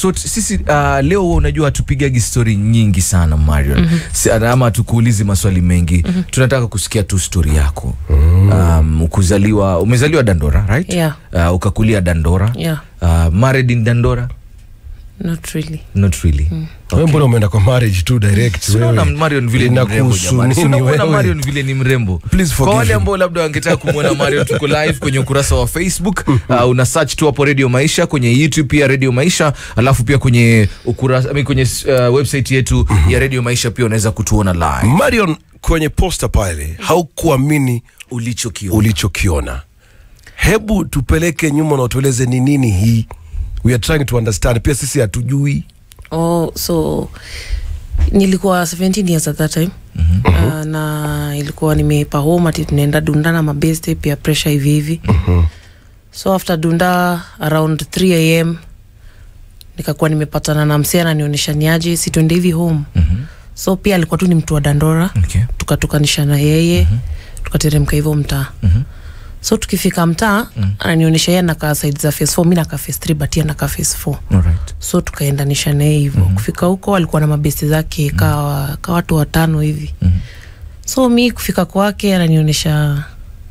so t- sisi uh, leo huwa unajua hatupigagi stori nyingi sana marion mm-hmm. ama tukuulizi maswali mengi mm-hmm. tunataka kusikia tu stori yako um, kuzaliwa umezaliwa dandora right Yeah. uh, ukakulia dandora Yeah. uh, married in dandora not really not really Wewe mbona umeenda kwa marriage tu direct Sinaona wewe? Marion vile ni mrembo Inakuhusu jamani. nini Sinaona wewe? Marion vile ni mrembo. Please Kwa forgive wale him. ambao labda wangetaka kumwona Marion, tuko live kwenye ukurasa wa Facebook. Uh, una search tu hapo Radio Maisha kwenye YouTube pia Radio Maisha, alafu pia kwenye ukurasa I mean, kwenye uh, website yetu ya Radio Maisha pia unaweza kutuona live Marion kwenye posta pale haukuamini ulichokiona. ulichokiona. Hebu tupeleke nyuma na utueleze ni nini hii. We are trying to understand. Pia sisi hatujui. oh so nilikuwa 17 years at that time mm-hmm. uh, na ilikuwa nimepa home ati tunaenda dunda na mabeste pia pressure hivi hivi mm-hmm. so after dunda around 3 am nikakuwa nimepatana na msee ananionyesha niaje si tuende hivi home Mhm. so pia alikuwa tu ni mtu wa dandora Okay. tukatukanisha na yeye mm-hmm. tukateremka hivyo mtaa Mhm. so tukifika mtaa mm. ananionyesha yeye nakaa side za face 4 mi nakaa face 3 but yeye nakaa face 4 Alright. so tukaendanisha naye hivyo mm-hmm. kufika huko alikuwa na mabesti zake mm-hmm. ka, ka watu watano hivi Mhm. so mi kufika kwake ananionyesha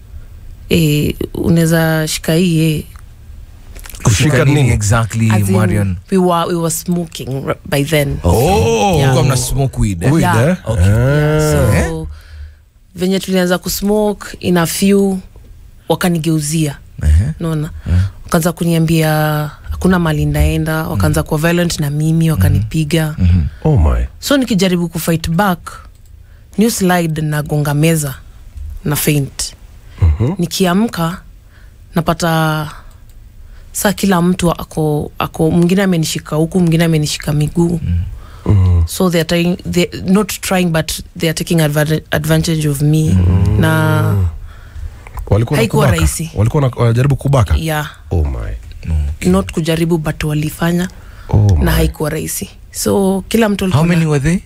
e, unaweza shika hii eh. Kushika nini? exactly As in, Marion? we were, we were smoking r- by then Oh. Yeah. Mlikuwa mna smoke weed, eh? Weed, Yeah. eh? Okay. Ah. so venye tulianza kusmoke ina few wakanigeuzia Ehe. naona wakaanza kuniambia hakuna mali ndaenda wakaanza kuwa violent na mimi wakanipiga Mhm. Oh my. so nikijaribu kufight back new slide nagonga meza na faint Mhm. nikiamka napata saa kila mtu ako ako mwingine amenishika huku mwingine amenishika miguu Mhm. so they are trying, they, not trying but they are taking advantage, advantage of me na Walikuwa Haikuwa wanakubaka? rahisi. Walikuwa wana- wanajaribu kubaka? yeah Oh my. not kujaribu but walifanya Oh my. na haikuwa rahisi so kila mtu How alikuwa na many were they?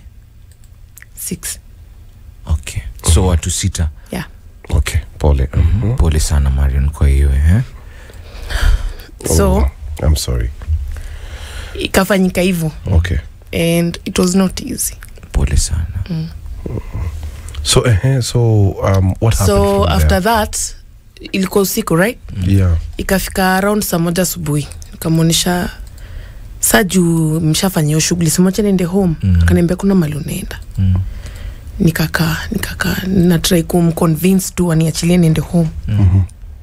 six Okay. So watu sita. yeah Okay, pole. Mhm. Pole sana Marion kwa hiyo eh? so Oh, I'm sorry. ikafanyika hivyo Okay. and it was not easy Pole sana. So, eh, so um, what happened so from after there? that ilikuwa usiku right Yeah. ikafika around saa moja asubuhi nikamwonyesha saa juu mshafanya hiyo shughuli simocha niende home Mm. akaniambia kuna mali unaenda Mm. nikakaa nikakaa natrai kumconvince tu aniachilie niende home Mhm.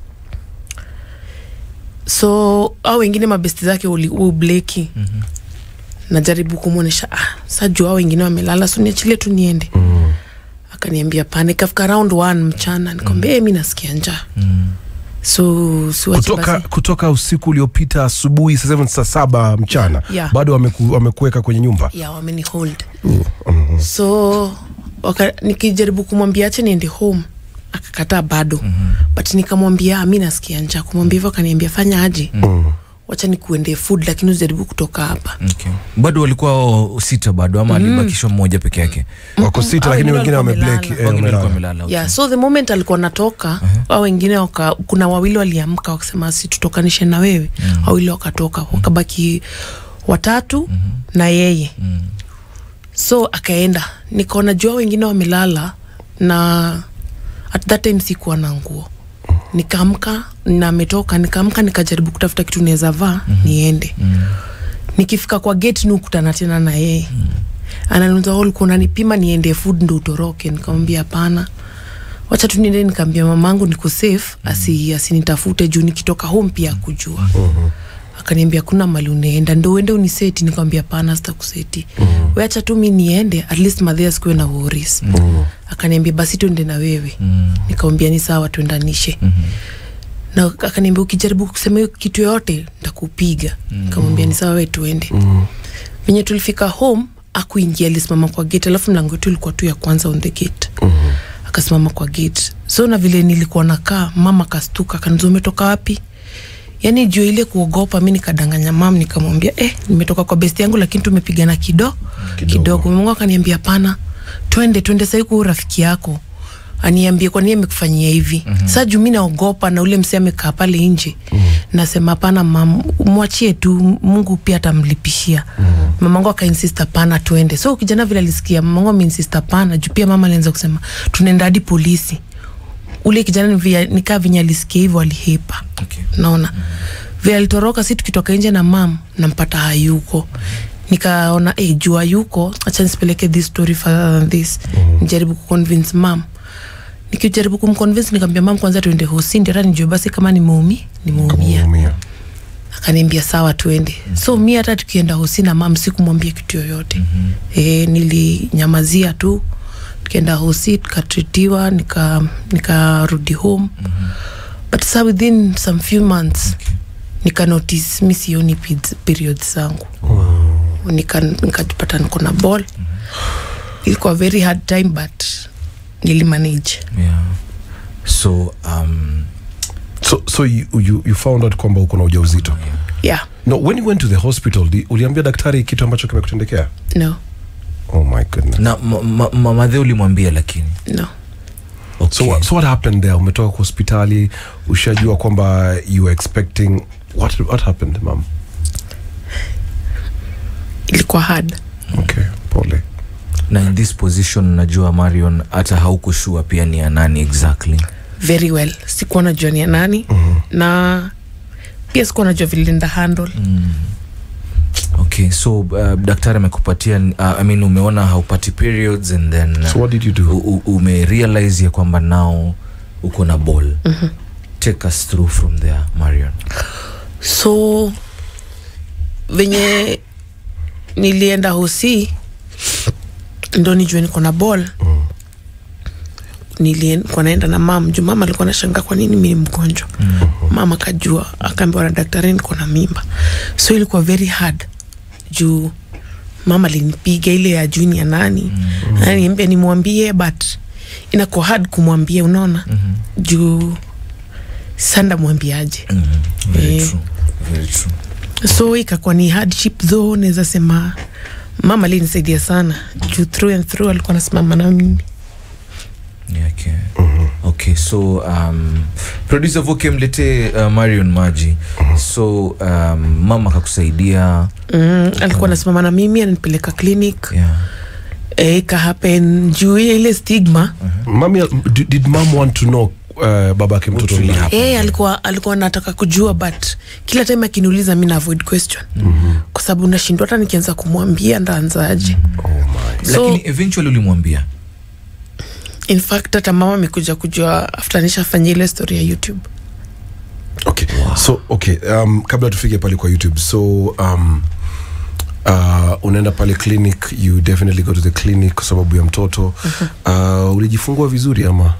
so au wengine mabesti zake uli- ubleki Mhm. najaribu kumwonyesha ah, saa juu au wengine wamelala so niachilie tu niende Mm. akaniambia pana ikafika round one mchana nikamwambia mm. mi nasikia njaa Mm. so siwache kutoka, basi kutoka usiku uliopita asubuhi saa seven, saa saba mchana Yeah. bado wameku, wamekuweka kwenye nyumba ya wameni hold Mhm. so waka, nikijaribu kumwambia ache niende home akakataa bado mm-hmm. but nikamwambia "Ah, mi nasikia njaa kumwambia hivyo akaniambia fanya aje Mm. wacha nikuendee food lakini usijaribu kutoka hapa Okay. bado walikuwa o- sita bado ama alibakishwa mmoja peke yake wako sita Hao lakini wengine wengine walikuwa wamebleki wamelala. eh, wengine walikuwa wamelala. wamelala okay. yeah, so the moment alikuwa natoka au wengine waka, kuna wawili waliamka wakasema si tutokanishe na wewe mm. wawili wakatoka wakabaki watatu mm-hmm. na yeye Mm. so akaenda nikaona jua wengine wamelala na at that time sikuwa na nguo nikaamka na ametoka nikaamka nikajaribu kutafuta kitu naweza vaa mm-hmm. niende Mm. nikifika kwa gate nikutana tena na yeye mm. ananiuliza ulikuwa unanipima niende food ndo utoroke nikamwambia hapana wacha tu niende nikaambia mamangu niko safe asi asinitafute juu nikitoka home pia akujua mm-hmm. akaniambia kuna mali unaenda ndo uende uniseti nikamwambia hapana sitakuseti mm-hmm. weacha tu mi niende at least madhia sikuwe na worries mm-hmm. akaniambia basi tuende na wewe Mm. nikamwambia ni sawa tuendanishe Mhm. na akaniambia ukijaribu kusema hiyo kitu yoyote ntakupiga nikamwambia ni sawa we tuende venye tulifika home akuingia alisimama kwa gate alafu mlango wetu ilikuwa tu ya kwanza on the gate akasimama kwa gate so na vile nilikuwa nakaa mama kastuka kaniza umetoka wapi yaani juu ile kuogopa mi nikadanganya mam nikamwambia eh, nimetoka kwa besti yangu lakini tumepigana kido Kidogo. kidogo mungu akaniambia pana twende twende sahii kuu rafiki yako aniambie kwa nini amekufanyia hivi mm-hmm. saa juu mi naogopa na ule msee amekaa pale nje mm-hmm. nasema hapana mam mwachie tu mungu pia atamlipishia mm-hmm. mamangu akainsist hapana tuende so kijana vile alisikia mamangu ameinsist hapana juu pia mama alianza kusema tunaenda hadi polisi ule kijana ni vya- nikaa venye alisikia hivyo alihepa Okay. naona vile alitoroka si tukitoka nje na mam nampata hayuko nikaona hey, juu hayuko acha nisipeleke this story further than this nijaribu kuconvince mam nikijaribu kumconvince nikamwambia mam kwanza tuende hosi ndio hata nijue basi kama nimeumi nimeumia Kuumia. akaniambia sawa tuende so mi hata tukienda hosi na mam sikumwambia kitu yoyote mm-hmm. e, nilinyamazia tu tukienda hosi tukatritiwa nikarudi nika nikarudi home mm-hmm. but sa within some few months okay. nika notice mi sioni peds- periods zangu nika nikajipata niko na ball ilikuwa very hard time but nilimanage yeah. so um, so, so you, you, you found out kwamba uko na ujauzito yeah no when you went to the hospital di, uliambia daktari kitu ambacho kimekutendekea no oh my goodness na ma- ma- mamadhe ulimwambia lakini no okay. so, what, so what happened there umetoka kwa hospitali ushajua kwamba you were expecting what, what happened mam ilikuwa hard okay pole na in this position najua marion hata haukushua pia ni ya nani exactly very well sikuwa najua ni ya nani mm-hmm. na pia sikuwa najua vile nda handle mm. okay so uh, daktari amekupatia uh, I mean, umeona haupati periods and then uh, so what did you do u- u- umerealize ya kwamba nao uko na ball mm-hmm. take us through from there marion so venye nilienda hosi ndo nijue niko na ball nilikuwa naenda na mam juu mama alikuwa nashanga kwa nini mi ni mgonjwa mama akajua akaambiwa na daktari niko na mimba so ilikuwa very hard juu mama alinipiga ile ya juu ni ya nani mm. ananiambia nimwambie but inakuwa hard kumwambia unaona mm-hmm. juu sanda mwambiaje mm-hmm. very Eh. true very true so ikakuwa ni hardship though naweza sema mama alinisaidia sana juu through and through alikuwa nasimama na mimi Yeah, okay. okay so um, producer voke mletee uh, marion maji so um, mama akakusaidia mm, alikuwa nasimama na mimi ananipeleka clinic yeah. eh, ikahappen juu ya ile stigma mami did, did mom want to know uh, baba yake mtoto really ni happened? Eh, alikuwa alikuwa nataka kujua but kila time akiniuliza mi na avoid question mm-hmm. kwa sababu nashindwa hata nikianza kumwambia ndaanzaje oh my So- lakini eventually ulimwambia in fact hata mama amekuja kujua after nishafanya ile story ya youtube okay so okay um, kabla tufike pale kwa youtube so um, uh, unaenda pale clinic you definitely go to the clinic kwa sababu ya mtoto uh, ulijifungua vizuri ama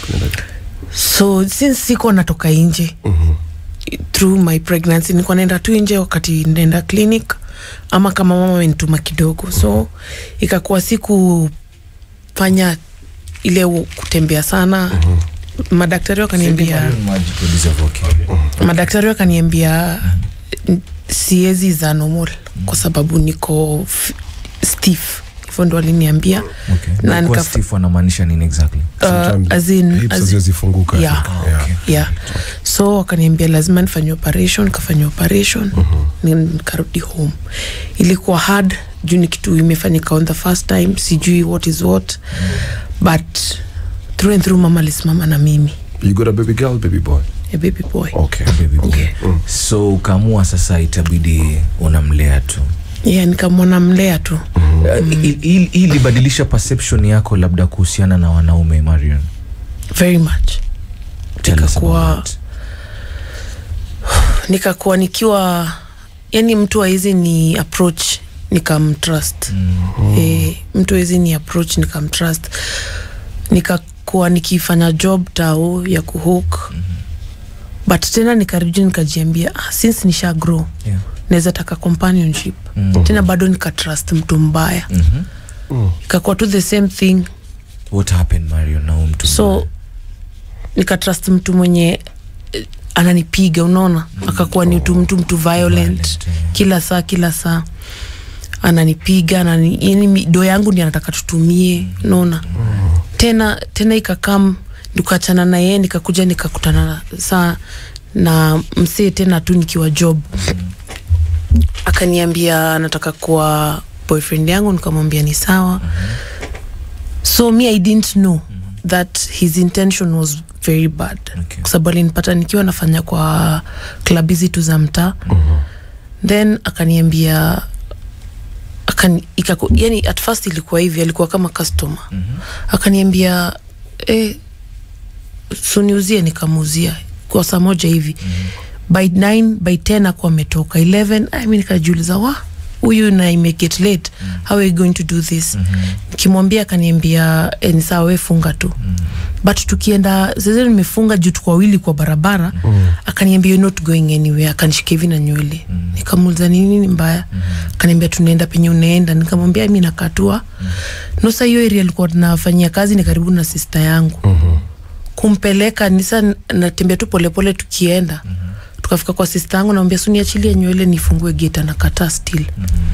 so since siko natoka nje Mhm. through my pregnancy nilikuwa naenda tu nje wakati naenda clinic ama kama mama amenituma kidogo so ikakuwa sikufanya ile u- kutembea sana madaktari wakaniambia Marion Maji, producer Voke. madaktari wakaniambia n- siezi za normal kwa sababu niko f- stiff hivyo ndo waliniambia Okay. Na Na kuwa nika- stiff wanamaanisha nini exactly uh, Sometimes as in- hips as- haziwezifunguka, I Yeah. think. Ah, Yeah. okay. yeah so wakaniambia lazima nifanye operation nikafanya operation ni- nikarudi home ilikuwa hard juu ni kitu imefanyika on the first time sijui what is what but through and through mama alisimama na mimi you got a baby girl baby boy a baby boy okay Baby boy. Okay. so ukaamua sasa itabidi unamlea tu yeah nikamwona mlea tu Uh, hii- hii hii ilibadilisha perception yako labda kuhusiana na wanaume marion very much Tell us Ikakuwa- about that. nikakuwa nikiwa yani mtu awezi ni approach nikamtrust mm. e, mtu awezi ni approach nikamtrust nikakuwa nikifanya job tao ya kuhook mm but tena nikarudi nikajiambia ah, since nisha grow Yeah. naweza taka companionship Mm. tena bado nikatrust mtu mbaya Mhm. ikakuwa tu the same thing what happened marion na huyu mtu so mbaya? nikatrust mtu mwenye eh, ananipiga unaona akakuwa ni mtu mtu mtu violent, Violent, eh. kila saa kila saa ananipiga anani, yani mi- do yangu ndi anataka tutumie unaona tena tena ikakam nikachana na yeye nikakuja nikakutana na- saa na msee tena tu nikiwa job akaniambia anataka kuwa boyfriend yangu nikamwambia ni sawa so me i didn't know that his intention was very bad Okay. kwa sababu alinipata nikiwa nafanya kwa klab hizi tu za mtaa then akaniambia akani, ikaku, yani at first ilikuwa hivi alikuwa kama customer akaniambia eh, suniuzie nikamuuzia kwa saa moja hivi by 9 by 10 akuwa ametoka 11 I mean, nikajiuliza wa huyu na imeget late how are you going to do this nikimwambia akaniambia e, ni sawa we funga tu but tukienda sasa nimefunga juu tuko wawili kwa barabara akaniambia you're not going anywhere akanishika hivi na nywele nikamuuliza ni nini mbaya akaniambia tunaenda penye unaenda nikamwambia mi nakatua nosa hiyo area alikuwa tunafanyia kazi ni karibu na sista yangu kumpeleka nisa natembea tu polepole tukienda tukafika kwa sista yangu namwambia suniachilie nywele nifungue gate anakataa still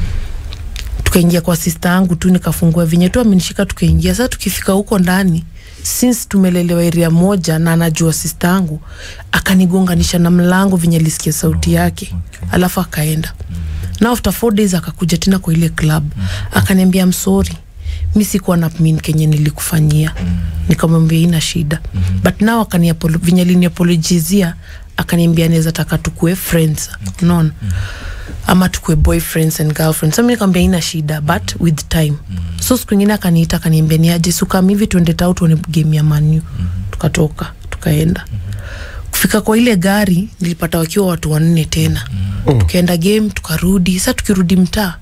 tukaingia kwa sista yangu tu nikafungua venye tu amenishika tukaingia sasa tukifika huko ndani since tumelelewa area moja na anajua sista yangu akanigonganisha na mlango venye alisikia sauti yake alafu akaenda na after four days akakuja tena kwa ile club akaniambia msori mi sikuwa na min kenye nilikufanyia nikamwambia ina shida but nao akaniapolo- venye aliniapologizia akaniambia naweza taka tukue friends unaona ama tukue boyfriends and girlfriends so mi nikamwambia ina shida but with time so siku ingine akaniita akaniambia ni aje sukam hivi tuende tau tuone game ya manu tukatoka tukaenda kufika kwa ile gari nilipata wakiwa watu wanne tena tukaenda game tukarudi sa tukirudi mtaa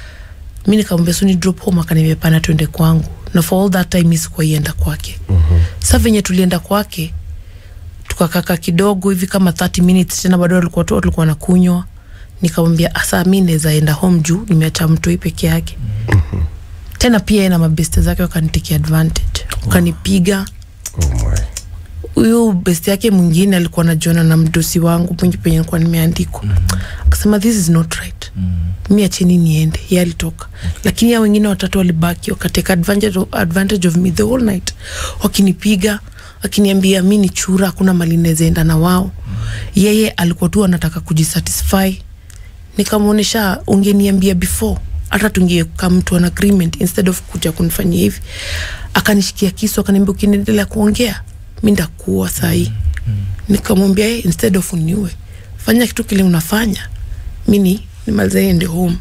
mi nikamwambia suni drop home akaniambia pana tuende kwangu na for all that time mi sikuwaienda kwake sa venye tulienda kwake tukakaka kidogo hivi kama 30 minutes tena bado walikuwa tu walikuwa nakunywa nikamwambia asa mi naweza enda home juu nimeacha mtoi peke yake tena pia yeye na mabeste zake wakanitikia advantage wakanipiga Oh my. huyu besti yake mwingine alikuwa najiona na mdosi wangu mwenye penye nilikuwa nimeandikwa akasema this is not right mi acheni niende ye alitoka lakini ya wengine watatu walibaki wakateka advantage of, advantage of me the whole night wakinipiga wakiniambia mi ni chura hakuna mali nawezaenda na wao yeye alikuwa tu anataka kujisatisfy nikamwonyesha ungeniambia before hata tungekam to an agreement instead of kuja kunifanyia hivi akanishikia kisu akaniambia ukiniendelea kuongea mi ndakuwa sahii nikamwambia hey, instead of uniue fanya kitu kile unafanya mini nimaliza ende home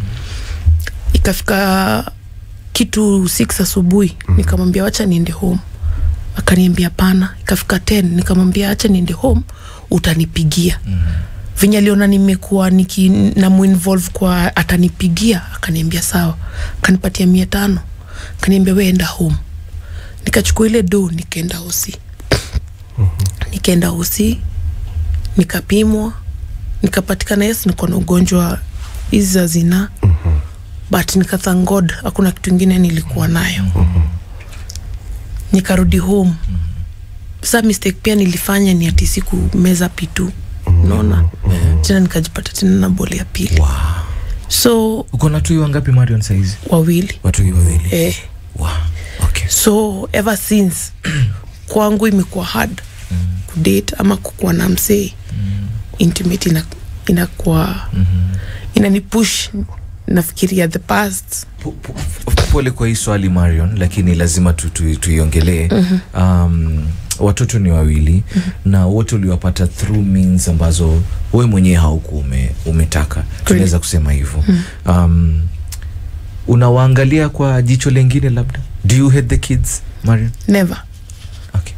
ikafika kitu 6 asubuhi nikamwambia wacha niende home akaniambia pana ikafika 10 nikamwambia acha niende home utanipigia venye aliona nimekuwa niki namuinvolve kwa atanipigia akaniambia sawa akanipatia mia tano akaniambia we enda home nikachukua ile do nikaenda hosi nikaenda hosi nikapimwa nikapatikana yes niko na ugonjwa hizi za zinaa but nikathank god hakuna kitu ingine nilikuwa nayo nikarudi home sa mistake pia nilifanya ni ati siku meza pitu unaona tena nikajipata tena na boli ya pili wow. so uko na tui wangapi marion saizi wawili watui wawili eh, wow. okay. so ever since kwangu imekuwa hard kudate ama kukuwa na msee intimate ina, inakuwa inanipush nafikiria the past Po- po- pole kwa hii swali marion lakini lazima tu- tu- tuiongelee um, watoto ni wawili na wote uliwapata through means ambazo we mwenyewe hauku ume, umetaka tunaweza kusema hivyo um, unawaangalia kwa jicho lengine labda do you hate the kids marion never okay.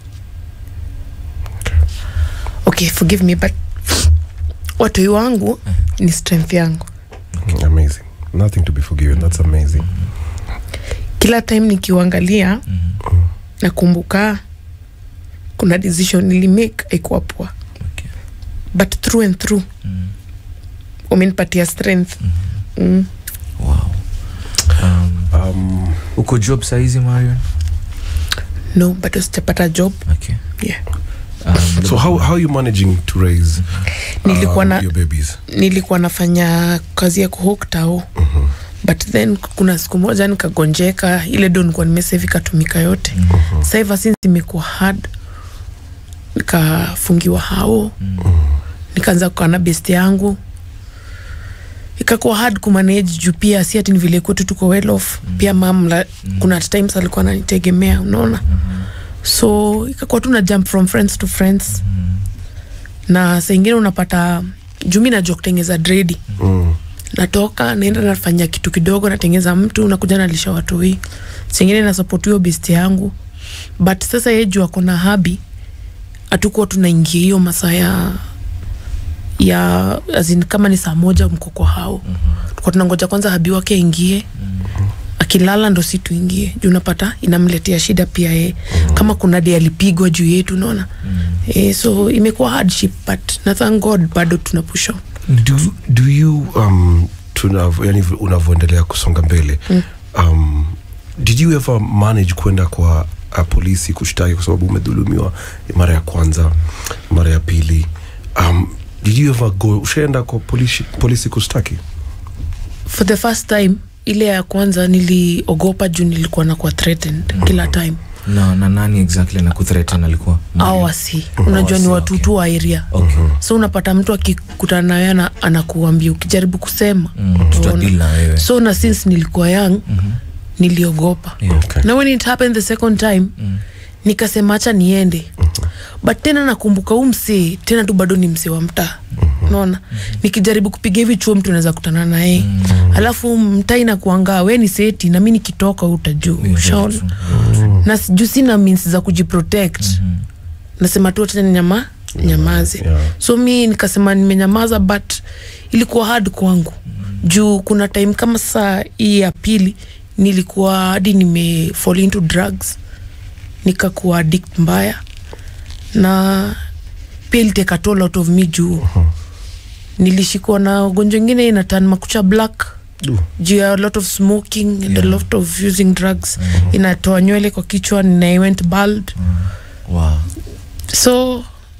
okay forgive me but watoi wangu ni strength yangu Amazing. Nothing to be forgiven. That's amazing. kila time nikiuangalia nakumbuka kuna decision nilimake aikuwa poa Okay. but through and through umenipatia strength mm. wow. um, Um, uko job saizi marion no bado sijapata job okay. yeah. um, so how, how are you managing to raise nilikuwa um, na your babies? nilikuwa nafanya kazi ya kuhok tao but then kuna siku moja nikagonjeka ile do nikuwa nimesave ikatumika yote mm-hmm. sa ever since imekuwa hard nikafungiwa hao mm-hmm. nikaanza kukaa na best yangu ikakuwa hard kumanage juu pia si ati ni vile kwetu tuko well off mm. pia mam la, mm. kuna times alikuwa ananitegemea unaona mm-hmm. so ikakuwa tu na jump from friends to friends mm. na saa ingine unapata juu mi najua kutengeza dredi Mm. natoka naenda nafanya kitu kidogo natengeza mtu nakuja nalisha watu hii singine nasapoti hiyo best yangu but sasa ye juu akona habi hatukuwa tunaingia hiyo masaa ya ya azin, kama ni saa moja mko kwa hao mm-hmm. tukuwa tunangoja kwanza habi wake aingie mm-hmm. akilala ndo si tuingie juu unapata inamletea shida pia ye mm-hmm. kama kuna di alipigwa juu yetu unaona mm-hmm. e, so imekuwa hardship but na thank god bado tuna push on do, do you um, tunav, yani unavyoendelea kusonga mbele mm. um, did you ever manage kwenda kwa uh, polisi kushtaki kwa sababu umedhulumiwa mara ya kwanza mara ya pili um, did you ever go ushaenda kwa polisi, polisi kushtaki for the first time ile ya kwanza niliogopa juu nilikuwa nakuwa threatened mm-hmm. kila time na, na nani exactly na kuthreaten alikuwa au wasi unajua ni Wasi, watu tu wa area okay. so unapata mtu akikutana nawe ana, anakuambia ukijaribu kusema Mm, utaona. tutadeal na wewe. so na since nilikuwa young mm-hmm. niliogopa Yeah. Okay. na when it happened the second time mm. nikasema hacha niende mm-hmm. but tena nakumbuka huu msee tena tu bado ni msee wa mtaa mm-hmm. naona mm-hmm. nikijaribu kupiga hivi chuo mtu anaweza kutana naye mm-hmm. alafu mtaa inakuangaa we ni seti na mi nikitoka utajuu Yeah, ushaona very true. na juu sina means za kujiprotect mm-hmm. nasema tu tena nyama nyamaze Yeah. so mi nikasema nimenyamaza but ilikuwa hard kwangu mm-hmm. juu kuna time kama saa hii ya pili nilikuwa hadi nime fall into drugs nikakuwa addict mbaya na pia iliteka toll out of me juu uh-huh. nilishikwa na ugonjwa ingine inatan makucha black Du. juu ya a lot of smoking and a lot of using drugs uh-huh. inatoa nywele kwa kichwa na I went bald Wow. so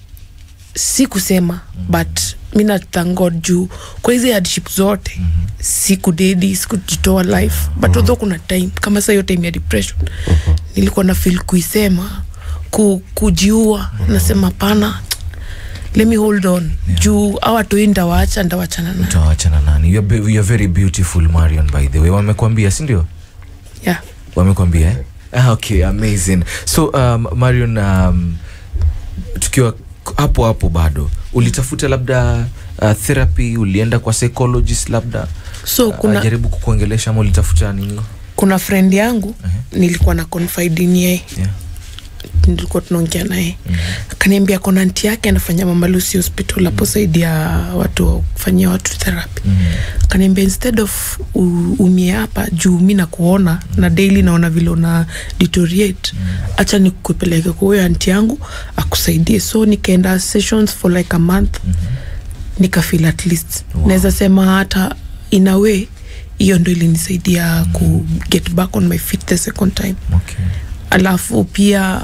si kusema mm-hmm. but mi natangod juu kwa hizi hardship zote mm-hmm. sikudedi sikujitoa life mm-hmm. but although kuna time kama saa hiyo time ya depression mm-hmm. nilikuwa na feel kuisema ku, kujiua mm-hmm. nasema pana let me hold on yeah. juu awatoi ndawaacha ndawachana na utawachana nani you're, be- you're very beautiful marion by the way wamekwambia sindio yeah. wamekwambia eh? ah, okay amazing so um, marion um, tukiwa k- hapo hapo bado ulitafuta labda uh, therapy ulienda kwa psychologist labda so kuna ajaribu kukuongelesha ama ulitafuta nini kuna friend yangu Uh-huh. nilikuwa na confide in yeye yeah. nilikuwa tunaongea naye akaniambia kona nti yake anafanya mama lucy hospital hapo saidi ya watu wa kufanyia watu therapy akaniambia instead of u- umie hapa juu mi nakuona na daily naona vile una deteriorate hacha nikupeleke kwa huyo anti yangu akusaidie so nikaenda sessions for like a month nikafeel at least Wow. naweza sema hata in a way hiyo ndo ilinisaidia ku get back on my feet the second time okay. alafu pia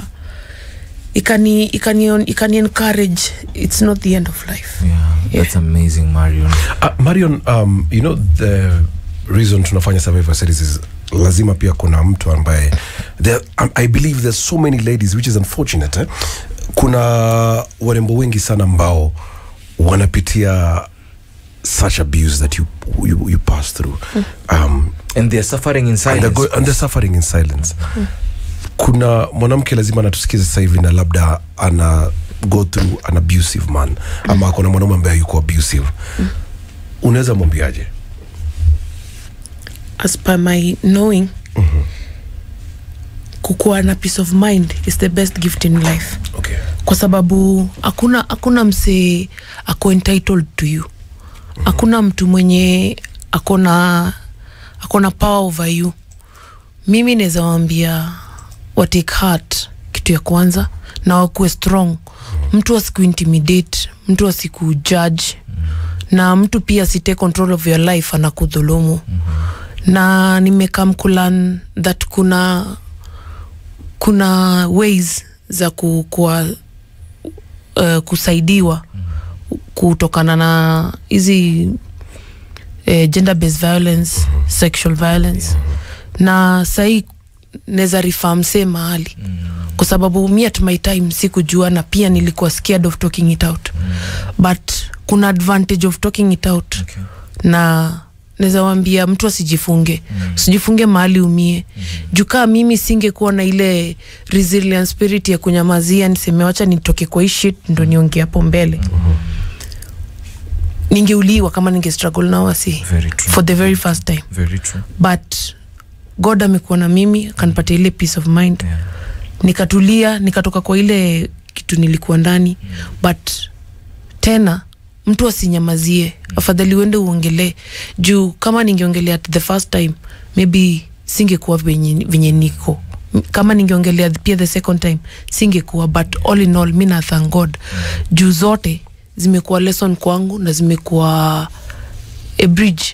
ikani ikani ikani encourage it's not the end of life yeah, that's amazing marion Uh, Marion, um, you know the reason tunafanya survivor series is lazima pia kuna mtu ambaye there, um, I believe there's so many ladies which is unfortunate eh? kuna warembo wengi sana ambao wanapitia such abuse that you, you, you pass through um, and they're suffering in and, silence they're go, and they're suffering in silence kuna mwanamke lazima anatusikiza sasa hivi na labda ana go through an abusive man ama akona mwanaume ambaye yuko abusive unaweza mwambiaje as per my knowing kukuwa na peace of mind is the best gift in life okay. kwa sababu hakuna hakuna msee ako entitled to you hakuna mtu mwenye akona akona power over you mimi naweza wambia watake heart kitu ya kwanza na wakuwe strong mtu asikuintimidate mtu asikujudge na mtu pia asitake control of your life anakudhulumu na nimekam kulan that kuna kuna ways za ku, kuwa, uh, kusaidiwa kutokana na hizi eh, gender based violence sexual violence na sahii naweza rifaa msee mahali kwa sababu mi at my time sikujua na pia nilikuwa scared of talking it out but kuna advantage of talking it out Okay. na naweza wambia mtu asijifunge usijifunge mahali umie juu kaa mimi singekuwa na ile resilient spirit ya kunyamazia niseme wacha nitoke kwa hii shit ndo niongee hapo mbele ningeuliwa kama ninge struggle na wasi Very true. for the very first time Very true. but god amekuwa na mimi akanipatia ile peace of mind Yeah. nikatulia nikatoka kwa ile kitu nilikuwa ndani but tena mtu asinyamazie afadhali uende uongelee juu kama ningeongelea the first time maybe singekuwa venye, venye niko M- kama ningeongelea pia the second time singekuwa but all in all mi na thank god juu zote zimekuwa lesson kwangu na zimekuwa a bridge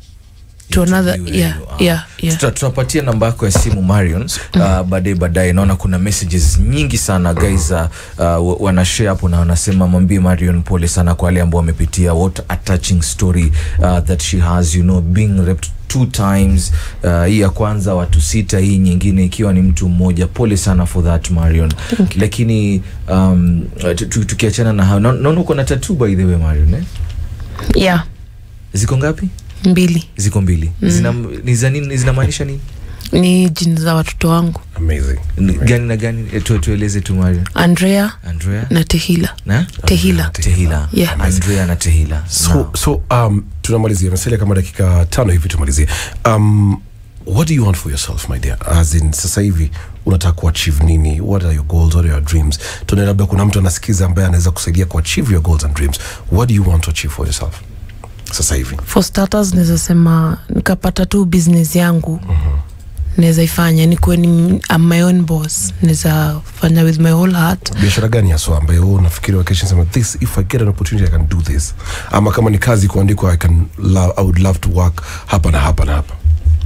to another Interview yeah, hiyo. Ah. yeah, yeah. Tuta- tutapatia namba yako ya simu marion uh, baadaye baadaye naona kuna messages nyingi sana guys uh, uh, wanashare hapo na wanasema mwambie marion pole sana kwa wale ambao wamepitia what a touching story uh, that she has you know being raped two times uh, hii ya kwanza watu sita hii nyingine ikiwa ni mtu mmoja pole sana for that marion lakini um, tu- tu- tukiachana na hao na- naona uko na tatu by the way marion eh? yeah ziko ngapi mbili ziko mbili Zina, ni za nini zinamaanisha nini ni jini za watoto wangu amazing Ni gani na gani Eh, tu, tueleze tu Mario. andrea andrea na tehila na tehila tehila Yeah. andrea na tehila so, Now, so um, tunamalizia mesalia kama dakika tano hivi tumalizie um, what do you want for yourself my dear as in sasa hivi unataka kuachieve nini what are your goals what are your dreams tunae labda kuna mtu anasikiza ambaye anaweza kusaidia kuachieve your goals and dreams what do you want to achieve for yourself sasa hivi for starters naweza sema nikapata tu business yangu naweza ifanya nikuwe ni I'm my own boss naweza fanya with my whole heart biashara gani haswa ambayo wewe unafikiri wakesha sema this if i get an opportunity i can do this ama kama ni kazi kuandikwa i can love, i would love to work hapa na hapa na hapa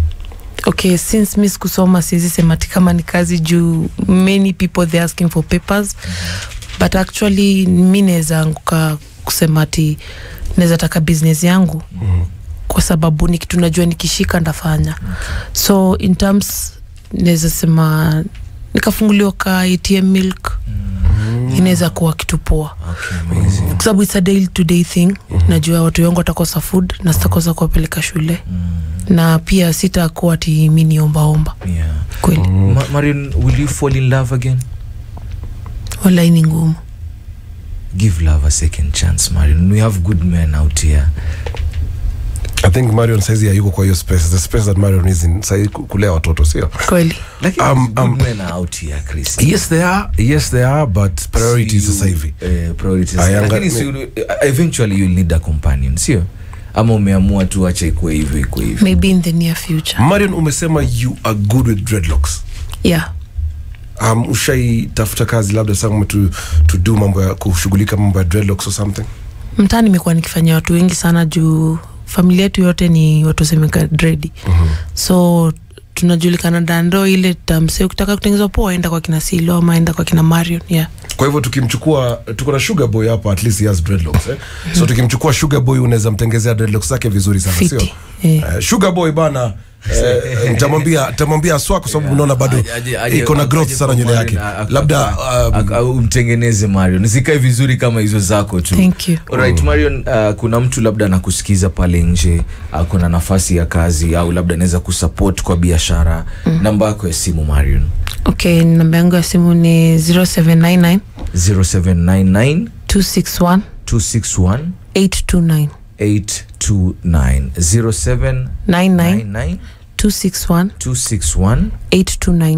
okay since mi sikusoma siwezi sema ti kama ni kazi juu many people they asking for papers but actually mi naweza anguka kusema ti naweza taka business yangu kwa sababu ni kitu najua nikishika ndafanya so in terms naweza sema nikafunguliwa ka atm milk inaweza kuwa kitu poa okay, amazing. kwa sababu it's a day to day thing najua watu wangu watakosa food na sitakosa kuwapeleka shule na pia sitakuwa ati mi niombaomba Yeah. kweli Ma- marion will you fall in love again walai ni ngumu give love a second chance marion we have good men out here i think marion saizi hayuko kwa hiyo space the space that marion is in saizi ku- kulea watoto sio kweli lakini Um, good um, men are out here chris yes they are yes they are but priorities Si- sasa hivi eh, priorities. Ayanga- lakini si, eventually you'll need a companion sio ama umeamua tu acha ikuwe hivyo ikuwe hivyo maybe in the near future marion umesema you are good with dreadlocks yeah um, ushaitafuta kazi labda sama to, to do mambo ya kushughulika mambo ya dreadlocks or something mtaa nimekuwa nikifanyia watu wengi sana juu familia yetu yote ni watu wasemeka dredi so tunajulikana dando ile tamse ukitaka kutengenezwa poa enda kwa kina silo ama enda kwa kina marion yeah kwa hivyo tukimchukua tuko na sugar boy hapa at least he has dreadlocks eh? so tukimchukua sugar boy unaweza mtengezea dreadlocks zake vizuri sana sio fiti eh. uh, sugar boy bana eh, nitamwambia nitamwambia aswa kwa sababu unaona bado Aje- aje- iko na aje growth kwa sana nywele Marion, yake a- a- labda a- um, a- umtengeneze marion zikae vizuri kama hizo zako tu Thank you. Alright, marion uh, kuna mtu labda anakusikiza pale nje uh, kuna nafasi ya kazi au labda anaweza kusupport kwa biashara namba yako ya simu marion okay namba yangu ya simu ni 0799 0799 261 261 829 829 0799 99 261 261 829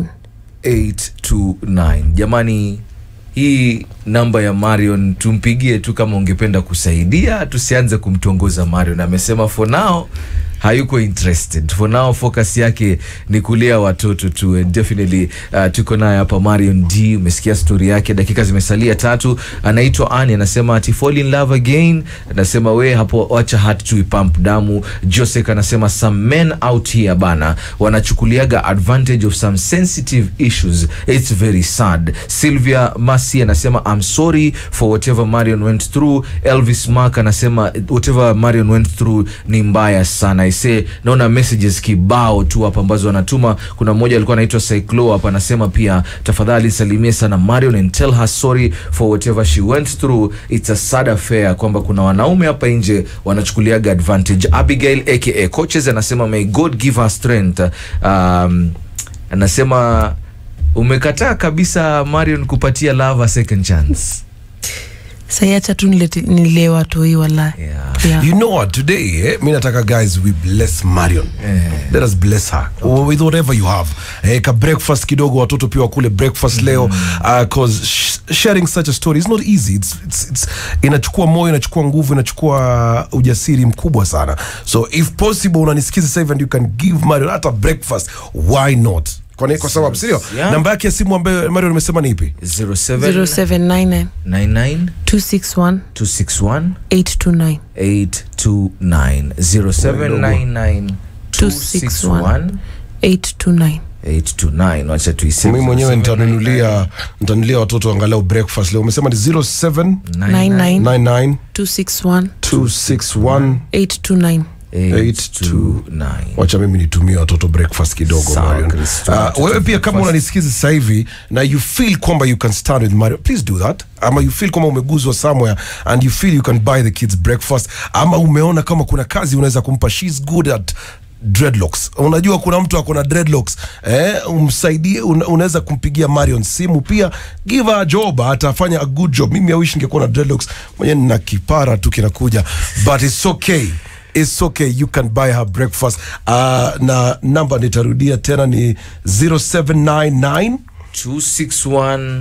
829 jamani hii namba ya marion tumpigie tu kama ungependa kusaidia tusianze kumtongoza marion amesema for now hayuko interested for now focus yake ni kulea watoto tu and definitely uh, tuko naye hapa marion d umesikia stori yake dakika zimesalia tatu anaitwa ani anasema ati fall in love again anasema we hapo wacha hat tu ipamp damu josek anasema some men out here bana wanachukuliaga advantage of some sensitive issues it's very sad sylvia masi anasema i'm sorry for whatever marion went through elvis mark anasema whatever marion went through ni mbaya sana ise naona messages kibao tu hapa ambazo anatuma kuna mmoja alikuwa anaitwa cyclo hapa anasema pia tafadhali salimie sana marion and tell her sorry for whatever she went through it's a sad affair kwamba kuna wanaume hapa nje wanachukuliaga advantage abigail aka coaches anasema may god give her strength um, anasema umekataa kabisa marion kupatia love a second chance saiacha tu nilete- nilee watoi wala Yeah. yeah. you know what today eh, mi nataka guys we bless marion let us bless her with whatever you have eh, ka breakfast kidogo watoto pia wakule breakfast leo uh, cause sh sharing such a story is not easy it's, it's, it's, inachukua moyo inachukua nguvu inachukua ujasiri mkubwa sana so if possible unanisikiza sasa hivi and you can give marion hata breakfast why not kwa, kwa sababu sindio Yeah. namba yake ya simu ambayo marion amesema ni ipi 0799 0799 261 261 829 829 0799 261 829 829 wacha tuiseme mi mwenyewe 0799 nitanunulia nitanunulia watoto angalau breakfast leo umesema ni 07 99 99 261 261 829 829 wacha mimi nitumie watoto breakfast kidogo Sawa, Marion. Kristo. Uh, wewe pia kama unanisikiza sasa hivi na you feel kwamba you can stand with Marion please do that ama you feel kwamba umeguzwa somewhere and you feel you can buy the kids breakfast ama umeona kama kuna kazi unaweza kumpa she's good at dreadlocks unajua kuna mtu ako na dreadlocks eh, umsaidie una, unaweza kumpigia marion simu pia give her a job atafanya a good job mimi awish ningekuwa na dreadlocks mwenyewe nina kipara tu kinakuja but it's okay It's okay you can buy her breakfast uh, na namba nitarudia tena ni 0799 261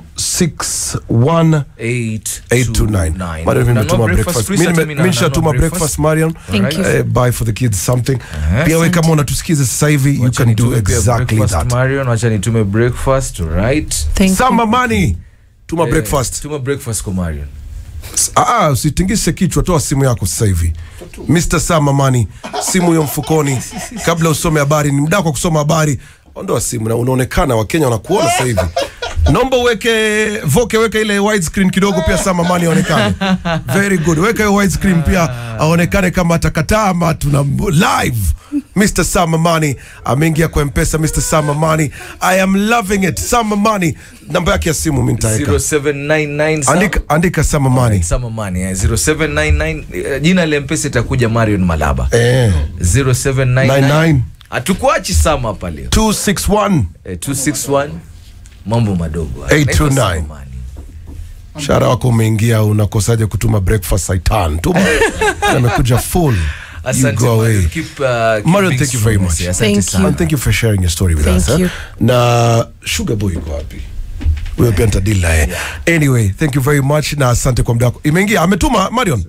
261 829 Marion, mimi nimetuma breakfast. Mimi nime- mimi nishatuma breakfast Marion Thank you. Eh, buy for the kids something Uh-huh. pia we kama unatusikiza sasa hivi you can do exactly that marion wacha nitume breakfast right Thank sama you. money tuma Eh, breakfast tuma breakfast kwa marion Ah, ah, usitingishe kichwa toa simu yako sasa hivi Mr. Sama Mani, simu hiyo mfukoni kabla usome habari ni mdako wa kusoma habari ondoa simu na unaonekana wakenya wanakuona sasa hivi naomba uweke voke weka ile widescreen kidogo pia Sama Mani aonekane very good weka hiyo widescreen pia aonekane kama atakataa ama tuna live Mr. Sama Mani ameingia kwa mpesa Mr. Sama Mani I am loving it Sama Mani namba yake ya simu mimi nitaweka 0799 Sam- andika, andika Sama Mani Sama Money, eh, 0799 eh, jina la mpesa itakuja marion malaba eh 0799 99 hatukuachi sama hapa leo 261 eh, 261 mambo madogo 829. Naitwa Sama Money. mshahara wako umeingia unakosaje kutuma breakfast saitan tuma amekuja full you asante go away Marion. Keep, uh, keep Marion, being thank you very strong, much. eh, asante Thank sana. you. and thank you for sharing your story with Thank us eh? you. na sugar boy yuko wapi huyo pia nitadili naye anyway thank you very much na asante kwa muda wako imeingia ametuma marion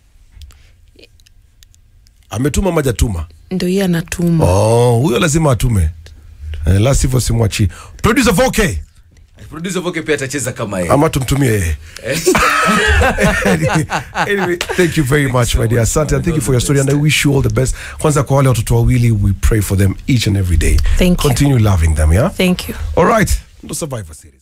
ametuma majatuma ndo hiye anatuma oh huyo lazima atume eh, la sivyo simwachi producer voke Producer Voke pia atacheza kama yeye ama tumtumie yeye anyway, anyway, thank you very much my dear asante and thank you for your story and i wish you all the best kwanza kwa wale watoto wawili we pray for them each and every day Thank you. continue loving them yeah thank you all right ndo survivor series